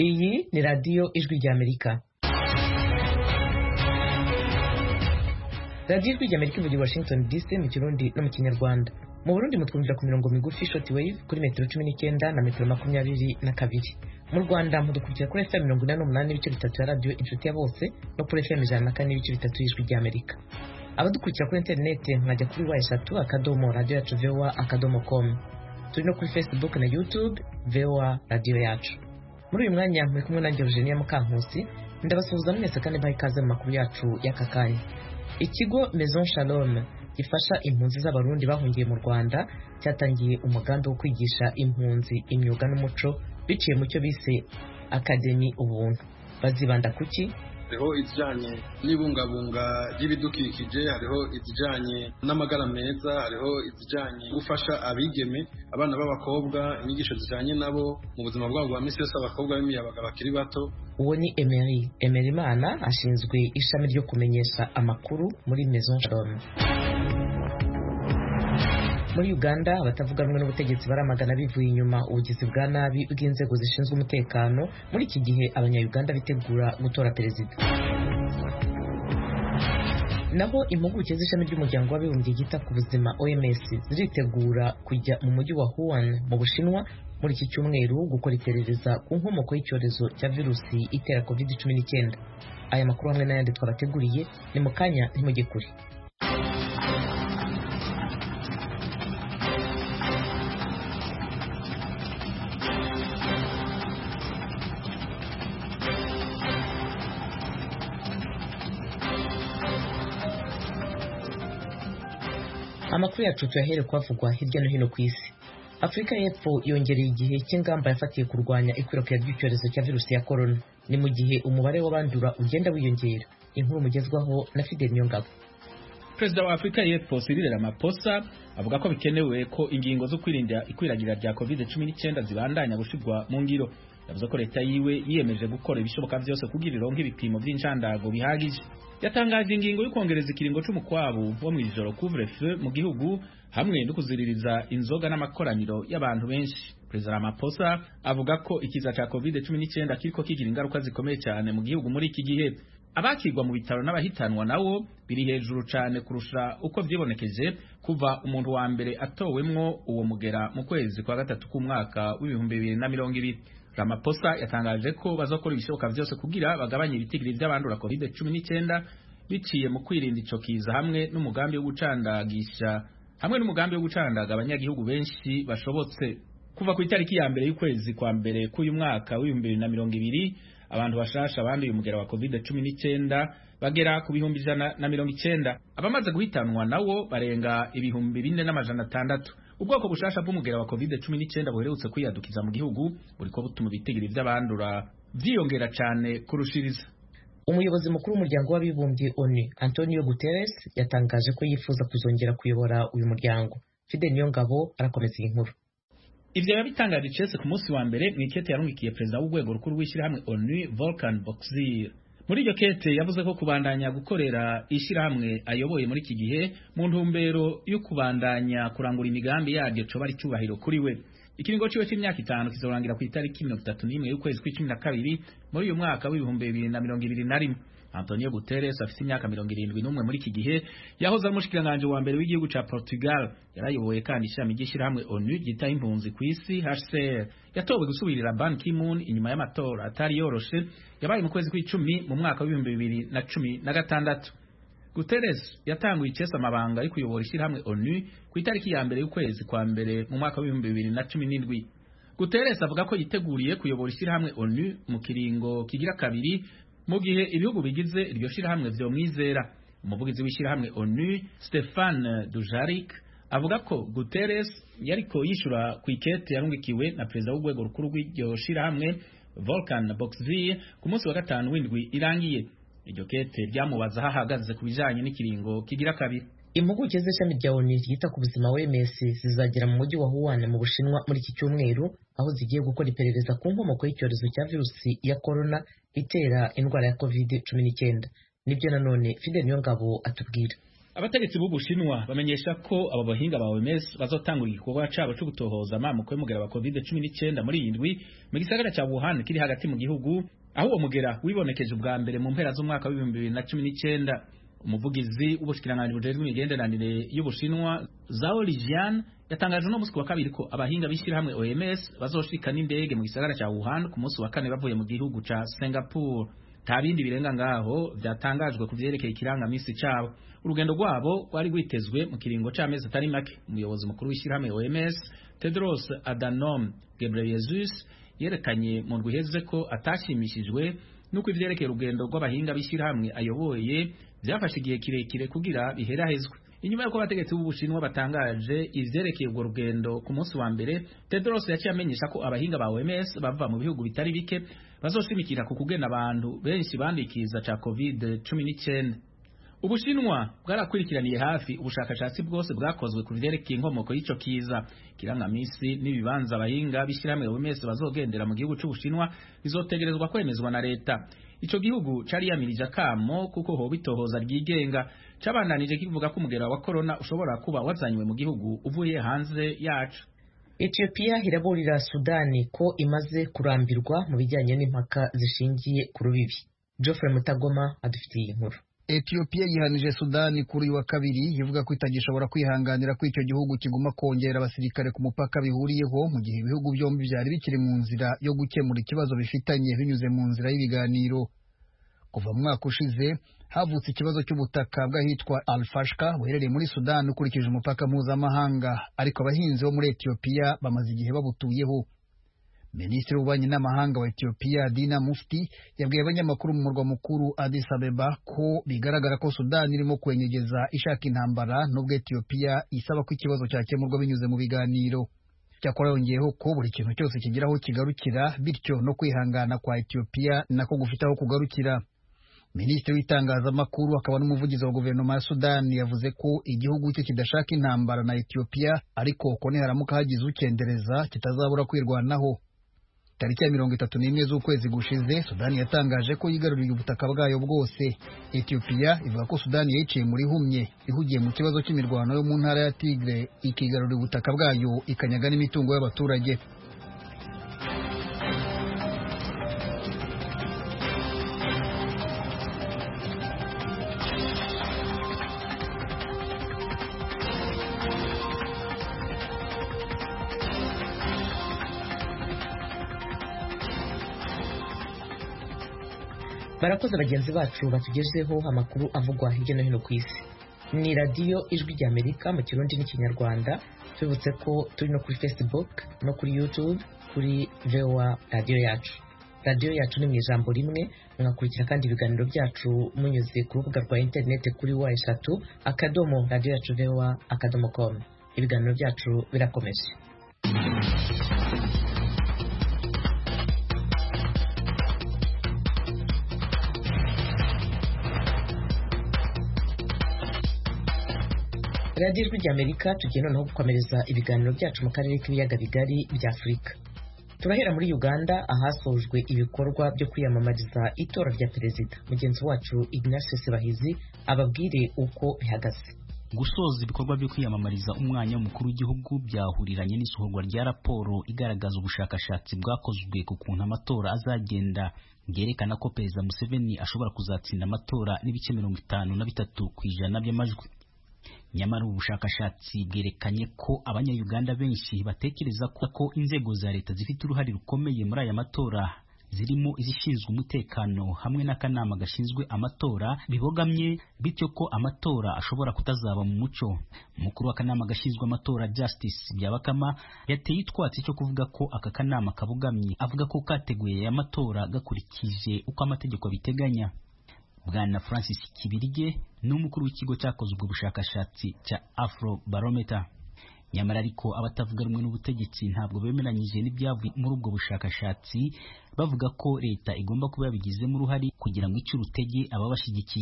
iyi ni radiyo ijwi ry'amerika radiyo ijwi ry'amerika ivugira i washington dc mu kirundi no mu kinyarwanda mu burundi mutwumvira ku mirongo migufi short wave kuri metero cumi n'icyenda na metero makumyabiri na kabiri mu rwanda mudukurikira kuri fm mirongo inani n'umunani n'ibice bitatu ya radiyo inshuti ya bose no kuri fm ijana na kane n'ibice bitatu y'ijwi ry'amerika abadukurikira kuri interineti mwajya kuri wa eshatu akadomo radiyo yacu voa akadomo com turi no kuri facebook na youtube voa radiyo yacu muri uyu mwanya muri kumwe nanjye eugenia mukankusi ndabasuhuza mwese kandi baha ikaze mu makuru yacu y'aka kanya ikigo maison shalom gifasha impunzi z'abarundi bahungiye mu rwanda cyatangiye umugambi wo kwigisha impunzi imyuga n'umuco biciye mu cyo bise akademi ubuntu bazibanda kuki hariho izijyanye n'ibungabunga ry'ibidukikije hariho izijyanye n'amagara meza hariho izijyanye gufasha abigeme abana b'abakobwa inyigisho zijyanye nabo mu buzima bwabo bwa minsi yose abakobwa b'imiyabaga bakiri bato uwo ni emery emery imana ashinzwe ishami ryo kumenyesha amakuru muri maison shalom muri uganda abatavuga rumwe n'ubutegetsi baramagana bivuye inyuma ubugizi bwa nabi bw'inzego zishinzwe umutekano muri iki gihe abanyayuganda bitegura gutora perezida naho impuguke z'ishami ry'umuryango w'abibumbye ryita ku buzima oms ziritegura kujya mu mujyi wa wuhan mu bushinwa muri iki cyumweru gukora iperereza ku nkomoko y'icyorezo cya virusi itera covid cumi n'icyenda aya makuru hamwe n'ayandi twabateguriye ni mu kanya ntimujye kure amakuru yacu tuyahere kuhavugwa hirya no hino ku isi afurika y'epfo yongereye igihe cy'ingamba yafatiye kurwanya ikwirakwira ry'icyorezo cya virusi ya korona ni mu gihe umubare w'abandura ugenda wiyongera inkuru mugezwaho na fidel niyongabo perezida wa afurika y'epfo Cyril Ramaphosa avuga ko bikenewe ko ingingo zo kwirinda ikwiragira rya covid cumi n'icyenda zibandanya gushirwa mu ngiro yavuze ko leta yiwe yiyemeje gukora ibishoboka byose kugira ironke ibipimo by'incandago bihagije yatangaje ingingo yo kongereza ikiringo c'umukwabu wo mw'ijoro couvre feu mu gihugu hamwe no kuziririza inzoga n'amakoraniro y'abantu benshi perezida Ramaphosa avuga ko ikiza ca covid 19 kiriko kigira ingaruka zikomeye cyane mu gihugu muri iki gihe abakirwa mu bitaro n'abahitanwa nawo biri hejuru cyane kurusha uko vyibonekeje kuva umuntu wa mbere atowemwo uwo mugera mu kwezi kwa gatatu k'umwaka w'ibihumbi bibiri na mirongo ibiri Ramaphosa yatangaje ko bazokora ibishoboka byose kugira bagabanye ibitigiri by'abandura covid 19 biciye mu kwirinda ico kiza hamwe n'umugambi wo gucandagisha hamwe n'umugambi wo gucandaga abanyagihugu benshi bashobotse kuva ku itariki ya mbere y'ukwezi kwa mbere k'uyu mwaka w'ibihumbi bibiri na mirongo ibiri abantu bashasha banduye umugera wa covid cumi n'icyenda bagera ku bihumbi ijana na mirongo icyenda abamaze guhitanwa nawo barenga ibihumbi bine n'amajana atandatu ubwoko bushasha bw'umugera wa covid cumi n'icyenda buherutse kwiyadukiza mu gihugu buriko butuma ibitigiri vy'abandura vyiyongera cane kurushiriza umuyobozi mukuru w'umuryango w'abibumbye onu antonio guterres yatangaje ko yifuza kuzongera kuyobora uyu muryango fide niyongabo arakomeza iyi nkuru ivyo yabitangaje Chelsea ku munsi wa mbere mw'ikete yarungikiye perezida w'urwego rukuru rw'ishyirahamwe onu volcan boxir muri iryo kete yavuze ko kubandanya gukorera ishyirahamwe ayoboye muri iki gihe mu ntumbero yo kubandanya kurangura imigambi yaryo coba ari cyubahiro kuri we ikiringo ciwe c'imyaka itanu kizorangira ku itariki mirongo itatu n'imwe y'ukwezi kw'icumi na kabiri muri uyu mwaka w'ibihumbi bibiri na mirongo ibiri na rimwe Antonio Guterres afite imyaka mirongo irindwi n'umwe muri iki gihe yahoze ari umushikiranganji wa mbere w'igihugu ca Portugal yarayoboye kandi ishami ry'ishyirahamwe ONU ryitaho impunzi ku isi HCR yatowe gusubirira Ban Ki-moon inyuma y'amatora atari yoroshe yabaye mu kwezi kw'icumi mu mwaka w'ibihumbi bibiri na cumi na gatandatu Guterres yatanguye icesa amabanga yo kuyobora ishyirahamwe ONU ku itariki ya mbere y'ukwezi kwa mbere mu mwaka w'ibihumbi bibiri na cumi n'indwi Guterres avuga ko yiteguriye kuyobora ishyirahamwe ONU mu kiringo kigira kabiri mu gihe ibihugu bigize iryo shirahamwe vyomwizera umuvugizi w'ishirahamwe ONU Stefan Dujarric avuga ko Guterres yariko yishura ku ikete yarungikiwe na perezida w'urwego rukuru rw'iryo shirahamwe Volkan Bozkir ku munsi wa gatanu w'indwi irangiye iryo kete ryamubaza aho ahagaze ku bijanye n'ikiringo kigira kabiri impuguke z'ishami rya onu ryita ku buzima wms zizagera mu mujyi wa wuhan mu bushinwa muri iki cyumweru aho zigiye gukora iperereza ku nkomoko y'icyorezo cya virusi ya korona itera indwara ya covid cumi n'icyenda nibyo nanone fidel niyongabo atubwira abategetsi b'ubushinwa bamenyesha ko abo bahinga ba OMS bazotangura igikorwa cabo cyo gutohoza amamuko y'umugera wa COVID-19 muri iyi ndwi mu gisagara ca Wuhan kiri hagati mu gihugu aho uwo mugera wibonekeje ubwa mbere mu mpera z'umwaka w'ibihumbi bibiri na cumi n'icyenda umuvugizi w'ubushikiranganji bujejwe imigenderanire y'ubushinwa Zhao Lijian yatangaje no musi wa kabiri ko abahinga b'ishyirahamwe OMS bazoshika n'indege mu gisagara ca Wuhan ku munsi wa kane bavuye mu gihugu ca Singapore nta bindi birenga ngaho byatangajwe ku vyerekeye ikirangamisi cabo urugendo rwabo rwari rwitezwe mu kiringo c'amezi atari make umuyobozi mukuru w'ishyirahamwe OMS Tedros Adhanom Ghebreyesus yerekanye mu ndwi iheze ko atashimishijwe nuko ivyerekeye urugendo rw'abahinga b'ishyirahamwe ayoboye byafashe igihe kirekire kugira biherahezwe inyuma y'uko abategetsi b'ubushinwa batangaje ivyerekeye urwo rugendo ku munsi wa mbere Tedros yaciye amenyesha ko abahinga ba OMS bava mu bihugu bitari bike bazoshimikira ku kugena abantu benshi bandikiza ca COVID-19 Ubushinwa bwarakurikiraniye hafi ubushakashatsi bwose bwakozwe ku vyerekeye inkomoko y'ico kiza kirangamisi n'ibibanza abahinga b'ishyirahamwe OMS bazogendera mu gihugu c'Ubushinwa bizotegerezwa kwemezwa na leta ico gihugu cari yamirije akamo kuko hoba itohoza ryigenga cabandanije kivuga ko umugera wa corona ushobora kuba wazanywe mu gihugu uvuye hanze yacu Ethiopia iraburira Sudani ko imaze kurambirwa mu bijyanye n'impaka zishingiye ku rubibi Geoffrey Mutagoma adufitiye inkuru Ethiopia yihanije Sudani kuri uyu wa kabiri ivuga ko itagishobora kwihanganira ko icyo gihugu kiguma kongera abasirikare ku mupaka bihuriyeho mu gihe ibihugu byombi byari bikiri mu nzira yo gukemura ikibazo bifitanye binyuze mu nzira y'ibiganiro kuva mu mwaka ushize havutse ikibazo cy'ubutaka bw'ahitwa Al-Fashka buherereye muri Sudani ukurikije umupaka mpuzamahanga ariko abahinzi bo muri Ethiopia bamaze igihe babutuyeho Minisitiri w'ububanyi n'amahanga wa Ethiopia Dina Mufti yabwiye abanyamakuru mu murwa mukuru Addis Abeba ko bigaragara ko Sudani irimo kwenyegeza ishaka intambara nubwo Ethiopia isaba ko ikibazo cyakemurwa binyuze mu biganiro cyakora yongeyeho ko buri kintu cyose kigira aho kigarukira bityo no kwihangana kwa Ethiopia nako gufite aho kugarukira Minisitiri w'itangazamakuru akaba n'umuvugizi wa guverinoma ya Sudani yavuze ko igihugu cye kidashaka intambara na Ethiopia ariko ko niharamuka hagize ukendereza kitazabura kwirwanaho tariki ya mirongo itatu n'imwe z'ukwezi gushize sudani yatangaje ko yigaruriye ubutaka bwayo bwose etiyopiya ivuga ko sudani yayiciye muri humye ihugiye mu kibazo cy'imirwano yo mu ntara ya tigre ikigarurira ubutaka bwayo ikanyaga n'imitungo y'abaturage barakoze bagenzi bacu batugezeho amakuru avugwa hirya no hino ku isi ni radiyo ijwi ry'amerika mu kirundi n'ikinyarwanda tubibutse ko turi no kuri facebook no kuri youtube kuri voa radiyo yacu radiyo yacu ni mu ijambo rimwe mwakurikira kandi ibiganiro byacu munyuze ku rubuga rwa interineti kuri wa eshatu akadomo radiyo yacu voa akadomo com ibiganiro byacu birakomeje radiyo ijwi ry'amerika tugiye noneho gukomereza ibiganiro byacu mu karere k'ibiyaga bigari bya afurika turahera muri uganda ahasojwe ibikorwa byo kwiyamamariza itora rya perezida mugenzi wacu ignatius bahizi ababwire uko bihagaze gusoza ibikorwa byo kwiyamamariza umwanya w'umukuru w'igihugu byahuriranye n'isohorwa rya raporo igaragaza ubushakashatsi bwakozwe ku kuntu amatora azagenda bwerekana ko perezida museveni ashobora kuzatsinda amatora n'ibice mirongo itanu na bitatu ku ijana by'amajwi nyamara ubu bushakashatsi bwerekanye ko abanyayuganda benshi batekereza ko, ko inzego za leta zifite uruhare rukomeye muri aya matora zirimo izishinzwe umutekano hamwe n'akanama gashinzwe amatora bibogamye bityo ko amatora ashobora kutazaba mu muco umukuru w'akanama gashinzwe amatora Justice Byabakama yateye itwatsi cyo kuvuga ko aka kanama kabogamye avuga ko kateguye aya matora gakurikije uko amategeko abiteganya bwana Francis Kibirige ni umukuru w'ikigo cyakoze ubwo bushakashatsi cya Afro Barometer nyamara ariko abatavuga rumwe n'ubutegetsi ntabwo bemeranyije n'ibyavuye muri ubwo bushakashatsi bavuga ko leta igomba kuba yabigizemo uruhare kugira ngo ice urutege ababashyigikiye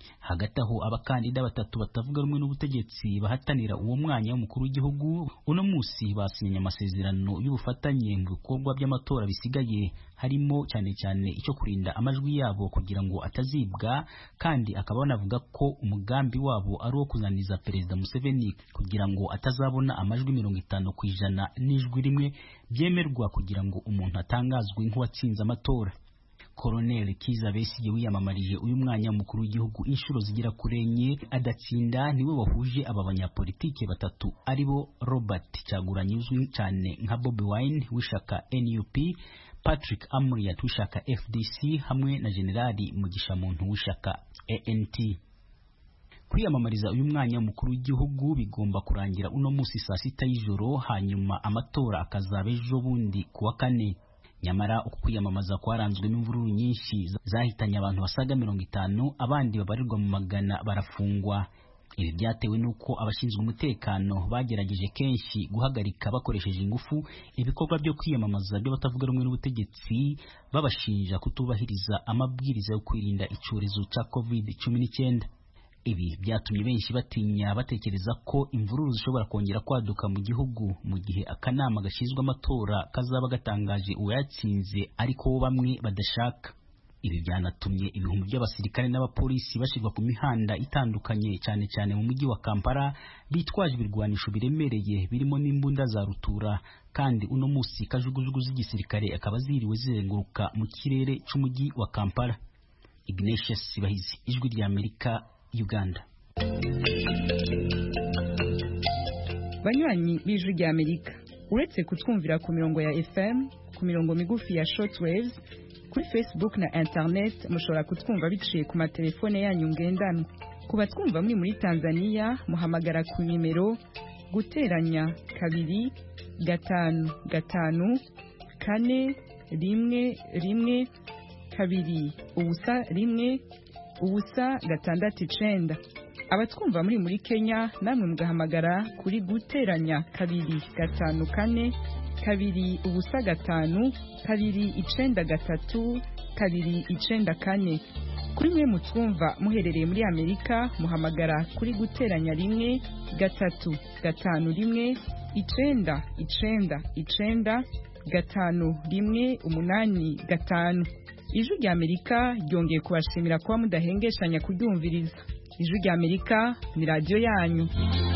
hagati aho abakandida batatu batavuga rumwe n'ubutegetsi bahatanira uwo mwanya w'umukuru w'igihugu uno munsi basinyanye amasezerano y'ubufatanye mu bikorwa by'amatora bisigaye harimo cyane cyane icyo kurinda amajwi yabo kugira ngo atazibwa kandi akaba banavuga ko umugambi wabo ari uwo kunaniza perezida Museveni kugira ngo atazabona amajwi mirongo itanu ku ijana n'ijwi rimwe byemerwa kugira ngo umuntu atangazwe nk'uwatsinze amatora Colonel Kiza Besigye wiyamamarije uyu mwanya mukuru w'igihugu inshuro zigera kuri enye adatsinda niwe wahuje aba banyapolitike batatu aribo Robert Kyagulanyi uzwi cyane nka Bobi Wine w'ishaka NUP Patrick Amuriat w'ishaka FDC hamwe na Generali Mugisha Muntu w'ishaka ANT kwiyamamariza uyu mwanya mukuru w'igihugu bigomba kurangira uno munsi saa sita y'ijoro hanyuma amatora akazaba ejo bundi ku wa kane nyamara uku kwiyamamaza kwaranzwe n'imvururu nyinshi zahitanye abantu basaga mirongo itanu abandi babarirwa mu magana barafungwa ibi byatewe n'uko abashinzwe umutekano bagerageje kenshi guhagarika bakoresheje ingufu ibikorwa byo kwiyamamaza by'abatavuga rumwe n'ubutegetsi babashinja kutubahiriza amabwiriza yo kwirinda icyorezo cya covid cumi n'icyenda ibi byatumye benshi batinya batekereza ko imvururu zishobora kongera kwaduka mu gihugu mu gihe akanama gashinzwe amatora kazaba gatangaje uwayatsinze ariko bo bamwe badashaka ibi byanatumye ibihumbi by'abasirikare n'abapolisi bashyirwa ku mihanda itandukanye cyane cyane mu mujyi wa Kampala bitwaje ibirwanisho biremereye birimo n'imbunda za rutura kandi uno munsi kajugujugu z'igisirikare akaba ziriwe zizenguruka mu kirere cy'umujyi wa Kampala Ignatius Sibahizi ijwi rya Amerika Uganda banywanyi b'ijwi rya amerika uretse kutwumvira ku mirongo ya fm ku mirongo migufi ya shortwaves kuri facebook na internet mushobora kutwumva biciye ku matelefone yanyu ngendanwa ku batwumva muri muri tanzania muhamagara ku nimero guteranya kabiri gatanu gatanu kane rimwe rimwe kabiri ubusa rimwe ubusa gatandatu icenda abatwumva muri muri kenya namwe mugahamagara kuri guteranya kabiri gatanu kane kabiri ubusa gatanu kabiri icenda gatatu kabiri icenda kane kuri mwe mutwumva muherereye muri amerika muhamagara kuri guteranya rimwe gatatu gatanu rimwe icenda icenda icenda gatanu rimwe umunani gatanu ijwi rya amerika ryongeye kubashimira kuba mudahengeshanya kuryumviriza ijwi rya amerika ni radiyo yanyu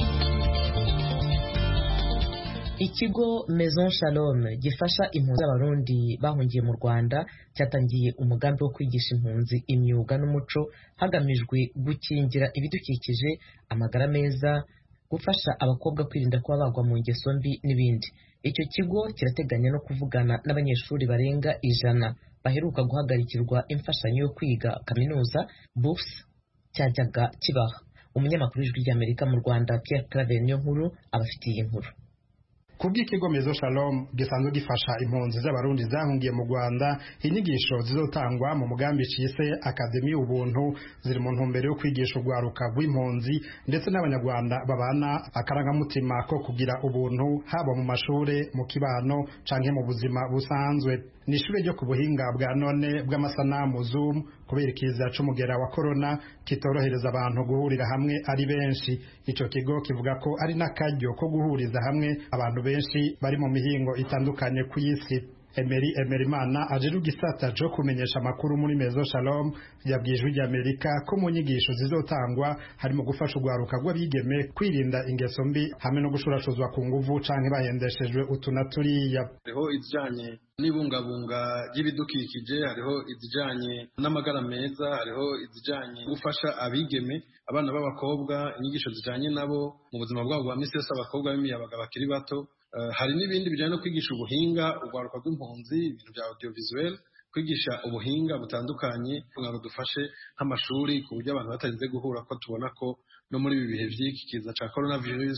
ikigo maison shalom gifasha impunzi z'abarundi bahungiye mu rwanda cyatangiye umugambi wo kwigisha impunzi imyuga n'umuco hagamijwe gukingira ibidukikije amagara meza gufasha abakobwa kwirinda kuba bagwa mu ngeso mbi n'ibindi icyo kigo kirateganya no kuvugana n'abanyeshuri barenga ijana baheruka guhagarikirwa imfashanyo yo kwiga kaminuza bourse cyajyaga kibaha umunyamakuru w'ijwi ry'amerika mu rwanda pierre claver niyo nkuru abafitiye inkuru kubw'ikigo mezo shalom gisanzwe gifasha impunzi z'abarundi zahungiye mu rwanda inyigisho zizotangwa mu mugambi cise akademi ubuntu ziri mu ntumbero yo kwigisha urwaruka rw'impunzi ndetse n'abanyarwanda babana akarangamutima ko kugira ubuntu haba mu mashuri mu kibano canke mu buzima busanzwe ni ishuri ryo ku buhinga bwa none bw'amasanamu zoom kubera ikiza c'umugera wa corona kitorohereza abantu guhurira hamwe ari benshi ico kigo kivuga ko ari n'akaryo ko guhuriza hamwe abantu benshi bari mu mihingo itandukanye ku isi Emery Emerimana aje rugisata cyo kumenyesha amakuru muri Mezo Shalom yabwijwe rya Amerika ko mu nyigisho zizotangwa harimo gufasha urwaruka rw'abigeme kwirinda ingeso mbi hamwe no gushurashuzwa ku nguvu canke bahendeshejwe utuna turiya hariho izijanye n'ibungabunga ry'ibidukikije hariho izijanye n'amagara meza hariho izijanye gufasha abigeme abana b'abakobwa inyigisho zijanye nabo mu buzima bwabo bwa misi yose abakobwa b'imiyabaga bakiri bato hari n'ibindi bijyanye no kwigisha ubuhinga urwaruka rw'impunzi ibintu bya audiovisuel kwigisha ubuhinga butandukanye kugira ngo dufashe nk'amashuri ku buryo abantu batarinze guhura ko tubona ko no muri ibi bihe by'iki kiza cya coronavirus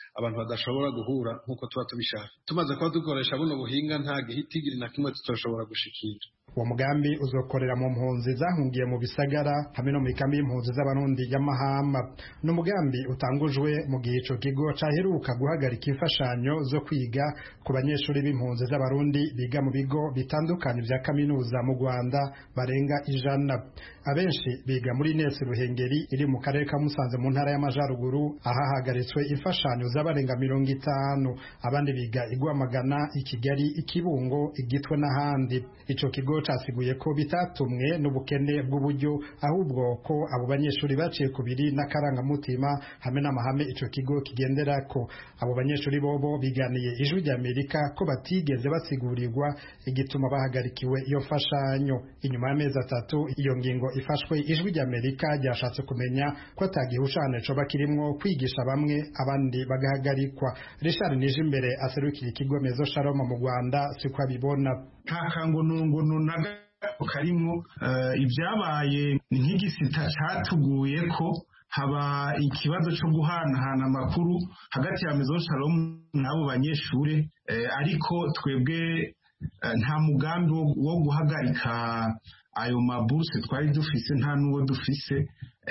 abantu badashobora guhura nk'uko tuba tubishaka tumaze kuba dukoresha buno buhinga nta gihitigiri na kimwe tutashobora gushikira uwo mugambi uzokorera mu mpunzi zahungiye mu bisagara hamwe no mu ikambi y'impunzi z'abarundi y'amahamba ni umugambi utangujwe mu gihe ico kigo caheruka guhagarika imfashanyo zo kwiga ku banyeshuri b'impunzi z'abarundi biga mu bigo bitandukanye vya kaminuza mu rwanda barenga ijana abenshi biga muri nesi ruhengeri iri mu karere ka musanze mu ntara y'amajaruguru ahahagaritswe imfashanyo z'abarenga mirongo itanu abandi biga igwamagana i kigali ikibungo igitwe n'ahandi ico kigo casiguye ko bitatumwe n'ubukene bw'uburyo ahubwo ko abo banyeshuri baciye ku biri n'akarangamutima hamwe n'amahame ico kigo kigenderako abo banyeshuri bobo biganiye ijwi ry'amerika ko batigeze basigurirwa igituma bahagarikiwe iyo mfashanyo inyuma y'amezi atatu iyo ngingo ifashwe ijwi ry'amerika ryashatse kumenya ko atagihushane coba kirimwo kwigisha bamwe abandi bagahagarikwa richard nije imbere aserukira ikigo mezo sharoma mu rwanda siko abibona nta kangonongono na gato karimwo ibyabaye ni nk'igisita cyatuguye ko haba ikibazo cyo guhanahana amakuru hagati ya mezo shalom n'abo banyeshuri ariko twebwe nta mugambi wo guhagarika ayo maburuse twari dufise nta n'uwo dufise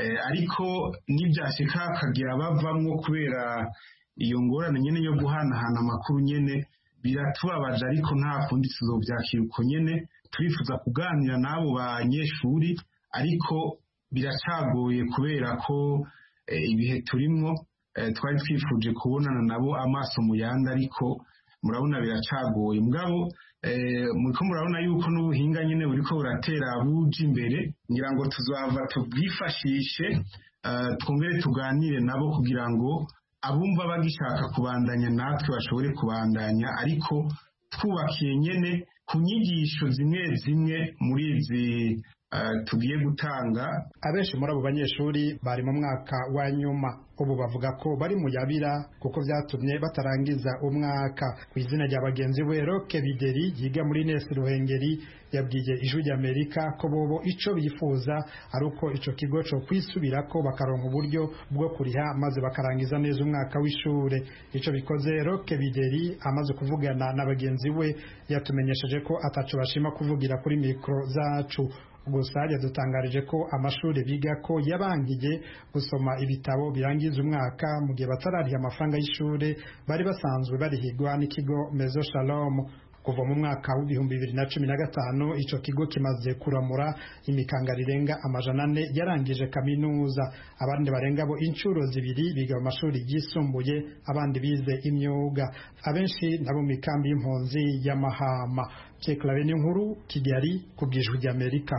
ariko n'ibyashyika hakagira bavamwo kubera iyo ngorane nyine yo guhanahana amakuru nyine biratubabaje ariko nta kundi tuzobyakira uko nyine turifuza kuganira n'abo banyeshuri ariko biracagoye kubera ko ibihe turimwo twari twifuje kubonana nabo amaso mu yandi ariko murabona biracagoye mugabo muriko murabona yuko n'ubuhinga nyine buriko buratera buja imbere ngira ngo tuzava tubwifashishe twongere tuganire nabo kugira ngo abumva bagishaka kubandanya natwe bashobore kubandanya ariko twubakiye nyene ku nyigisho zimwe zimwe muri izi tugiye gutanga abenshi muri abo banyeshuri bari mu mwaka wa nyuma ubu bavuga ko bari mu yabira kuko byatumye batarangiza umwaka ku izina rya bagenzi we roke bideri yiga muri nesi ruhengeri yabwiye ijwi ry'amerika ko bobo ico bifuza ari uko ico kigo co kwisubira ko bakaronka uburyo bwo kuriha maze bakarangiza neza umwaka w'ishure ico bikoze roke bideri amaze kuvugana na bagenzi we yatumenyesheje ko ataco bashima kuvugira kuri mikro zacu gusa yadutangarije ko amashuri biga ko yabangiye gusoma ibitabo birangiza umwaka mu gihe batarariha amafaranga y'ishuri bari basanzwe barihigwa n'ikigo mezo shalom kuva mu mwaka w'ibihumbi bibiri na cumi na gatanu ico kigo kimaze kuramura imikanga rirenga amajana ane yarangije kaminuza abandi barenga bo inshuro zibiri biga mu mashuri yisumbuye abandi bize imyuga abenshi nabo mu mikambi y'impunzi y'amahama ceklaveni n'inkuru kigali ku bwijwi ry'amerika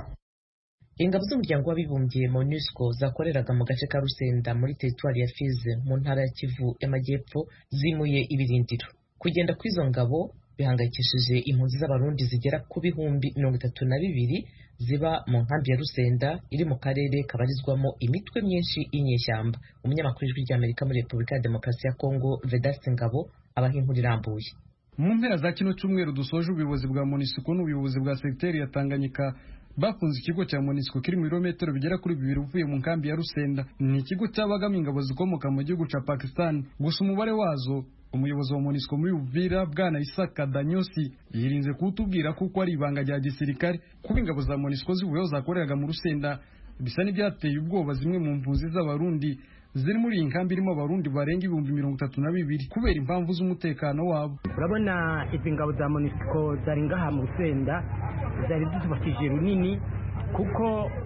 ingabo z'umuryango w'abibumbye monusco zakoreraga mu gace ka rusenda muri teritwari ya fize mu ntara ya kivu y'amajyepfo zimuye ibirindiro kugenda kw'izo ngabo bihangayikishije impunzi z'abarundi zigera ku bihumbi mirongo itatu na bibiri ziba mu nkambi ya rusenda iri mu karere kabarizwamo imitwe myinshi y'inyeshyamba umunyamakuru w'ijwi ry'amerika muri repubulika ya demokarasi ya kongo vedaste ngabo abaha inkuru irambuye mu mpera za kino cyumweru dusoje ubuyobozi bwa monisiko n'ubuyobozi bwa segiteri ya tanganyika bafunze ikigo cya monisiko kiri mu birometero bigera kuri bibiri uvuye mu nkambi ya rusenda ni ikigo cyabagamo ingabo zikomoka mu gihugu cya pakistan gusa umubare wazo umuyobozi wa monisco muri uvira bwana isaka danyosi yirinze kuwutubwira kuko ari ibanga rya gisirikare kuba ingabo za monisco zivuyeho zakoreraga mu rusenda bisa n'ibyateye ubwoba zimwe mu mpunzi z'abarundi ziri muri iyi nkambi irimo abarundi barenga ibihumbi mirongo itatu na bibiri kubera impamvu z'umutekano wabo urabona izi ngabo za monisco zari ngaha mu rusenda zari zitubakije runini kuko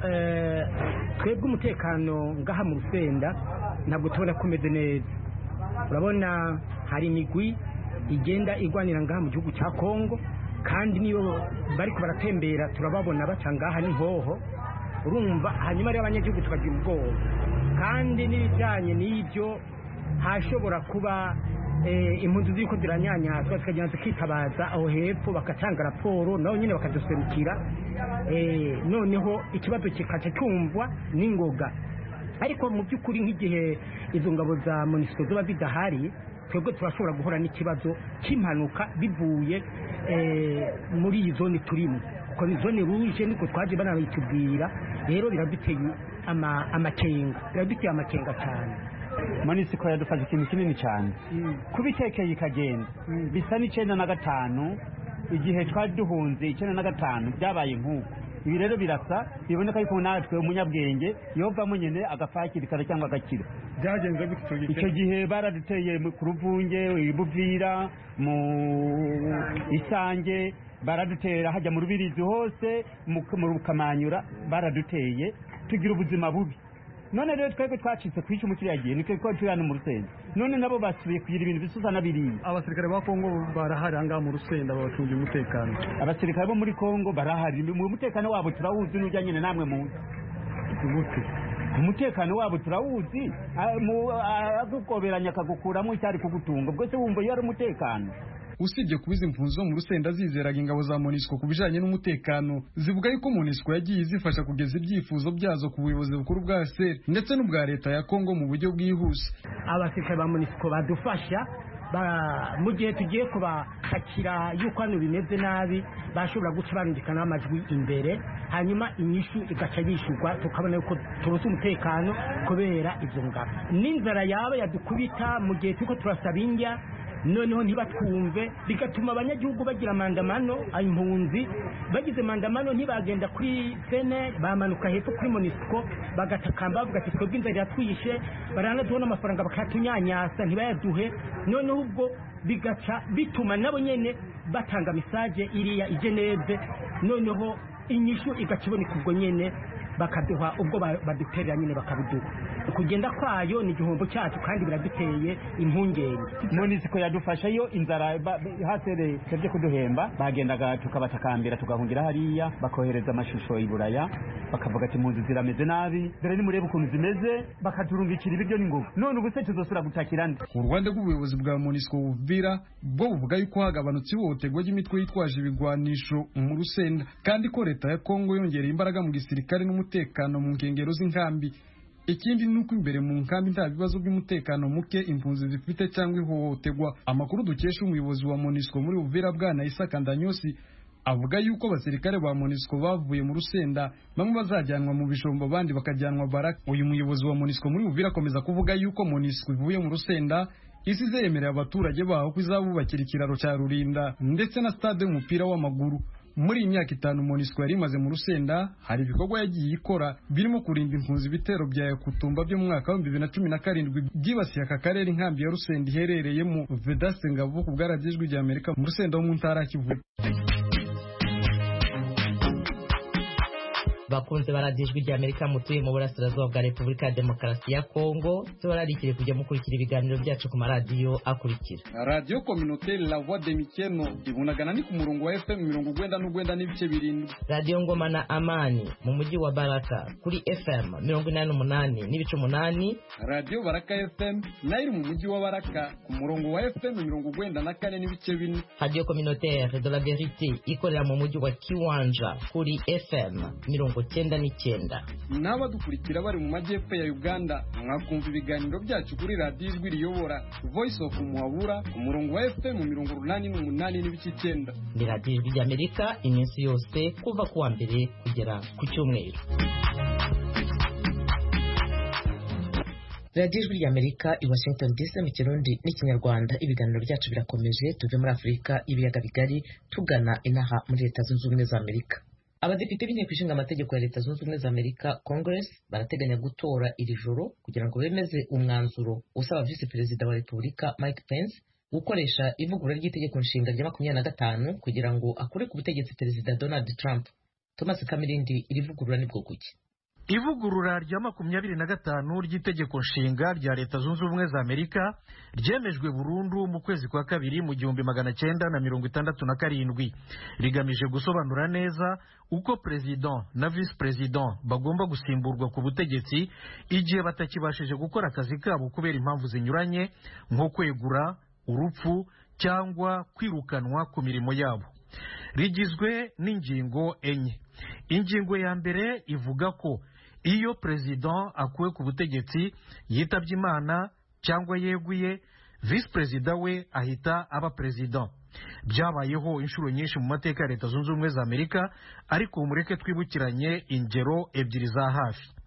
twebwe umutekano ngaha mu rusenda ntabwo tubona ko umeze neza urabona hari imigwi igenda igwanira ngaha mu gihugu cya kongo kandi niyo bari baratembera turababona baca ngaha n'inhoho urumva hanyuma rero abanyagihugu tukagira ubwoba kandi n'ibijyanye n'ibyo hashobora kuba impunzi z'uko ziranyanyazwa zikagenda zikitabaza aho hepfo bagatanga raporo nabo nyine bakaduserukira noneho ikibazo kikaca cyumvwa n'ingoga ariko mu by'ukuri nk'igihe izo ngabo za monisiko ziba zidahari twebwe turashobora guhura n'ikibazo cy'impanuka bivuye muri iyi zone turimo kuko ni zone ruje niko twaje banabitubwira rero biraduteye amakenga biraduteye amakenga cyane monisiko yadufashe ikintu kinini cyane kuba itekeye ikagenda bisa n'icyenda na gatanu igihe twari duhunze icyenda na gatanu byabaye nk'uko ibi rero birasa biboneka yuko natwe umunyabwenge yovamo nyine agafakirikana cyangwa agakira byagenze gutyo icyo gihe baraduteye ku ruvunge ibuvira mu isange baradutera hajya mu rubirizi hose mu kamanyura baraduteye tugira ubuzima bubi none rero twebwe twacitse ku icumu kiriya gihe nitwe ko turi hano mu rusenda none nabo basubiye kugira ibintu bisusa na biriya abasirikare ba kongo barahari ahangaha mu rusenda babacungira umutekano abasirikare bo muri kongo barahari mu mutekano wabo turawuzi n'ujya nyine namwe muzi gute umutekano wabo turawuzi agukoberanya akagukuramo icyari kugutunga ubwo se wumva iyo ari umutekano usibye kuba izi mpunzi zo mu rusenda zizeraga ingabo za monisco ku bijanye n'umutekano zivuga yuko monisco yagiye izifasha kugeza ibyifuzo byazo ku buyobozi bukuru bwa seri ndetse n'ubwa leta ya kongo mu buryo bwihuse abasirikare ba monisco badufasha mu gihe tugiye kubakakira yuko hano bimeze nabi bashobora guca barungikana amajwi imbere hanyuma inyishu igaca yishyurwa tukabona yuko tubuze umutekano kubera ibyo ngabo n'inzara yaba yadukubita mu gihe turiko turasaba indya noneho ntibatwumve bigatuma abanyagihugu bagira mandamano impunzi bagize mandamano ntibagenda kuri sene bamanuka hepfo kuri monisco bagatakamba bavuga ati twebwe inzara iratwishe baranatubona amafaranga bakatunyanyasa ntibayaduhe noneho ubwo bigaca bituma nabo nyene batanga misaje iriya i geneve noneho inyishu igaca iboneka ubwo nyene bakaduha ubwo baduterera nyine bakabiduha kugenda kwayo ni igihombo cyacu kandi biraduteye impungenge monisiko yadufasha iyo inzara hasere tebye kuduhemba bagendaga tukabatakambira tugahungira hariya bakohereza amashusho i buraya bakavuga ati impunzi zirameze nabi dore nimurebe ukuntu zimeze bakaturungikira ibiryo n'ingufu none ubu se tuzosubira gutakira nde uruhande rw'ubuyobozi bwa monisiko buvira bwo buvuga yuko hagabanutse ihohoterwa ry'imitwe yitwaje ibigwanisho mu rusenda kandi ko leta ya kongo yongereye imbaraga mu gisirikare n'umutekano mu nkengero z'inkambi ikindi ni uko imbere mu nkambi nta bibazo by'umutekano muke impunzi zifite cyangwa ihohoterwa amakuru dukesha umuyobozi wa monisco muri uvira bwana isaka ndanyosi avuga yuko abasirikare ba monisco bavuye mu rusenda bamwe bazajyanwa mu bijombo abandi bakajyanwa baraka uyu muyobozi wa monisco muri uvira akomeza kuvuga yuko monisco ivuye mu rusenda isi zemerera abaturage baho ko izabubakira ikiraro cya rurinda ndetse na stade y'umupira w'amaguru muri iyi myaka itanu monisco yari imaze mu rusenda hari ibikorwa yagiye ikora birimo kurinda impunzi ibitero bya yakutumba byo mu mwaka w'ibihumbi bibiri na cumi na karindwi byibasiye aka karere inkambi ya rusenda iherereyemo vedaste ngabo ku bwaragijwi rya amerika mu rusenda wo mu ntara ya kivu bakunze baradiye ijwi rya amerika mutuye mu burasirazuba bwa repubulika ya demokarasi ya kongo tubararikire kujya mukurikira ibiganiro byacu ku maradiyo akurikira radiyo kominoteri la voix de mikeno ibunagana ni ku murongo wa fm mirongo ugwenda n'ugwenda n'ibice birindwi radiyo ngoma na amani mu mujyi wa baraka kuri fm mirongo inani n'umunani n'ibice umunani radiyo baraka fm nayo iri mu mujyi wa baraka ku murongo wa fm mirongo ugwenda na kane n'ibice bine radiyo kominoteri de la verite ikorera mu mujyi wa kiwanja kuri fm mirongo cyenda n'icyenda n'abadukurikira bari mu majyepfo ya uganda mwakumva ibiganiro byacu kuri radiyo ijwi riyobora voice of muhabura ku murongo wa fm mirongo urunani n'umunani n'ibice icyenda ni radiyo ijwi ry'amerika iminsi yose kuva ku wa mbere kugera ku cyumweru radiyo ijwi ry'amerika i washington dc mu kirundi n'ikinyarwanda ibiganiro byacu birakomeje tuve muri afurika ibiyaga bigari tugana inaha muri leta zunze ubumwe za amerika abadepite b'inteko ishinga amategeko ya leta zunze ubumwe za amerika congress barateganya gutora iri joro kugira ngo bemeze umwanzuro usaba visi perezida wa repubulika mike pence gukoresha ivugurura ry'itegeko nshinga rya makumyabiri na gatanu kugira ngo akure ku butegetsi perezida donald trump thomas kamirindi iri vugurura ni bwoko ivugurura rya makumyabiri na gatanu ry'itegeko nshinga rya leta zunze ubumwe za amerika ryemejwe burundu mu kwezi kwa kabiri mu gihumbi magana cyenda na mirongo itandatu na karindwi rigamije gusobanura neza uko perezida na visi perezida bagomba gusimburwa ku butegetsi igihe batakibashije gukora akazi kabo kubera impamvu zinyuranye nko kwegura urupfu cyangwa kwirukanwa ku mirimo yabo rigizwe n'ingingo enye ingingo ya mbere ivuga ko iyo perezida akuwe ku butegetsi yitabye imana cyangwa yeguye visi perezida we ahita aba perezida byabayeho inshuro nyinshi mu mateka ya leta zunze ubumwe za amerika ariko mureke twibukiranye ingero ebyiri za hafi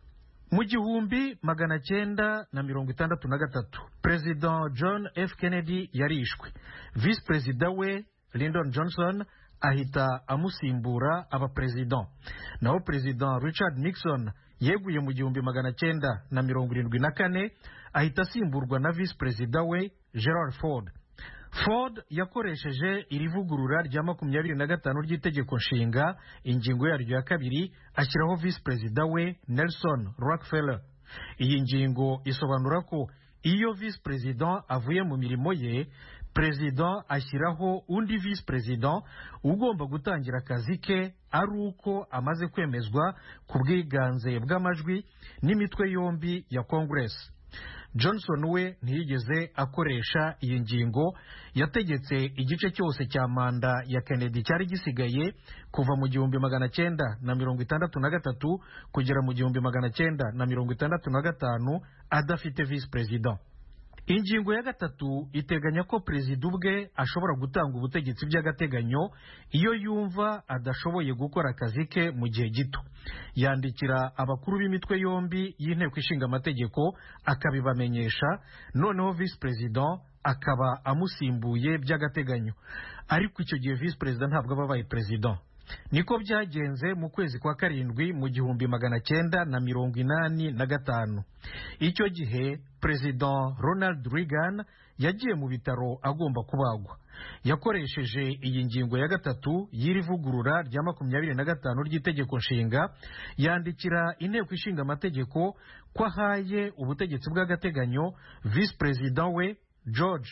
mu gihumbi magana cyenda na mirongo itandatu na gatatu perezida john f kennedy yarishwe visi perezida we lyndon johnson ahita amusimbura aba perezida naho perezida richard nixon yeguye mu gihumbi magana cyenda na mirongo irindwi na kane ahita asimburwa na visi perezida we gerard ford ford yakoresheje iri vugurura rya makumyabiri na gatanu ry'itegeko nshinga ingingo yaryo ya kabiri ashyiraho visi perezida we nelson rockefeller iyi ngingo isobanura ko iyo visi perezida avuye mu mirimo ye perezida ashyiraho undi visi perezida ugomba gutangira akazi ke ari uko amaze kwemezwa ku bwiganze bw'amajwi n'imitwe yombi ya kongeresi johnson we ntiyigeze akoresha iyi ngingo yategetse igice cyose cya manda ya kennedy cyari gisigaye kuva mu gihumbi magana cyenda na mirongo itandatu na gatatu kugera mu gihumbi magana cyenda na mirongo itandatu na gatanu adafite visi perezida ingingo ya gatatu iteganya ko perezida ubwe ashobora gutanga ubutegetsi by'agateganyo iyo yumva adashoboye gukora akazi ke mu gihe gito yandikira abakuru b'imitwe yombi y'inteko ishinga amategeko akabibamenyesha noneho visi perezida akaba amusimbuye by'agateganyo ariko icyo gihe visi perezida ntabwo aba abaye perezida niko byagenze mu kwezi kwa karindwi mu gihumbi magana cyenda na mirongo inani na gatanu icyo gihe perezida ronald reagan yagiye mu bitaro agomba kubagwa yakoresheje iyi ngingo ya gatatu y'iri vugurura rya makumyabiri na gatanu ry'itegeko nshinga yandikira inteko ishinga amategeko ko ahaye ubutegetsi bw'agateganyo visi perezida we george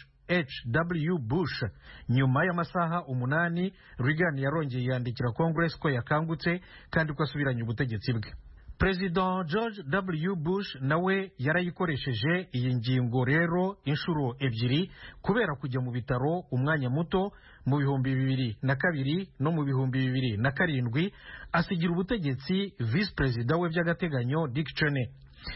H.W. Bush nyuma y'amasaha umunani Reagan yarongeye yandikira Congress ko yakangutse kandi ko asubiranye ubutegetsi bwe Perezida George W. Bush nawe yarayikoresheje iyi ngingo rero inshuro ebyiri kubera kujya mu bitaro umwanya muto mu bihumbi bibiri na kabiri no mu bihumbi bibiri na karindwi asigira ubutegetsi visi perezida we by'agateganyo Dick Cheney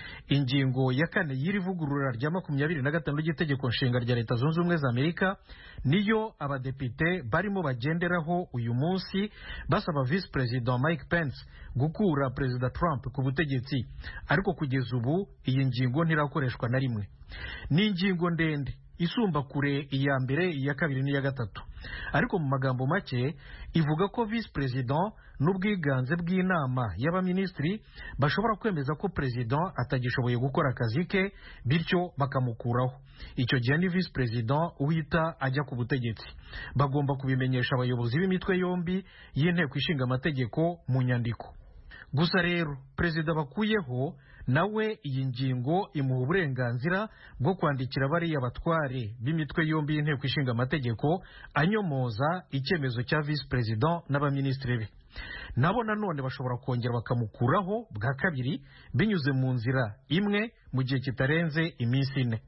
ingingo ya kane y'iri vugurura rya makumyabiri na gatanu ry'itegeko nshinga rya leta zunze ubumwe za amerika niyo abadepite barimo bagenderaho uyu munsi basaba visi perezida mike pence gukura perezida trump ku butegetsi ariko kugeza ubu iyi ngingo ntirakoreshwa na rimwe ni ingingo ndende isumba kure iya mbere iya kabiri n'iya gatatu ariko mu magambo make ivuga ko visi perezida n'ubwiganze bw'inama y'abaminisitiri bashobora kwemeza ko perezida atagishoboye gukora akazi ke bityo bakamukuraho icyo gihe ni visi perezida uhita ajya ku butegetsi bagomba kubimenyesha abayobozi b'imitwe yombi y'inteko ishinga amategeko mu nyandiko gusa rero perezida bakuyeho nawe iyi ngingo imuha uburenganzira bwo kwandikira bariya batware b'imitwe yombi y'inteko ishinga amategeko anyomoza icyemezo cya visi perezida n'abaminisitiri be nabo nanone bashobora kongera bakamukuraho bwa kabiri binyuze mu nzira imwe mu gihe kitarenze iminsi ine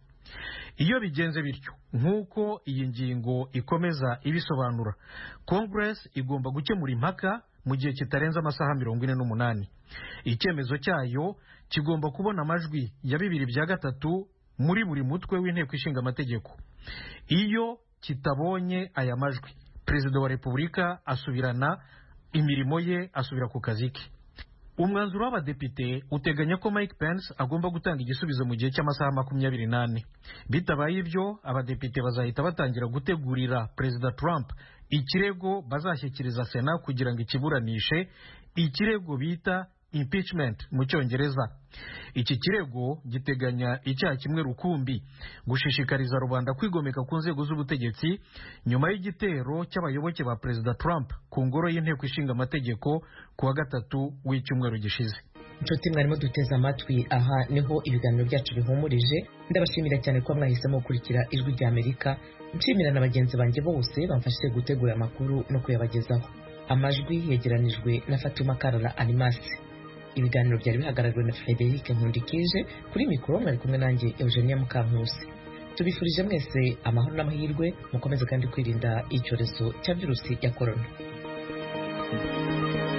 iyo bigenze bityo nk'uko iyi ngingo ikomeza ibisobanura congress igomba gukemura impaka mu gihe kitarenze amasaha mirongo ine n'umunani icyemezo cyayo kigomba kubona amajwi ya bibiri bya gatatu muri buri mutwe w'inteko ishinga amategeko iyo kitabonye aya majwi perezida wa repubulika asubirana imirimo ye asubira ku kazi ke umwanzuro w'abadepite uteganya ko mike pence agomba gutanga igisubizo mu gihe cy'amasaha makumyabiri n'ane bitabaye ibyo abadepite bazahita batangira gutegurira perezida trump ikirego bazashyikiriza sena kugira ngo ikiburanishe ikirego bita impeachment mu cyongereza iki kirego giteganya icyaha kimwe rukumbi gushishikariza rubanda kwigomeka ku nzego z'ubutegetsi nyuma y'igitero cy'abayoboke ba perezida trump ku ngoro y'inteko ishinga amategeko ku wa gatatu w'icyumweru gishize inshuti mwarimo duteze amatwi aha niho ibiganiro byacu bihumurije ndabashimira cyane kuba mwahisemo gukurikira ijwi rya amerika nshimira na bagenzi banjye bose bamfashije gutegura amakuru no kuyabagezaho amajwi yegeranijwe na fatuma karara animasi ibiganiro byari bihagarariwe na frederic nkundikije kuri mikoro mwari kumwe nanjye eugenia mukankusi tubifurije mwese amahoro n'amahirwe mukomeze kandi kwirinda icyorezo cya virusi ya korona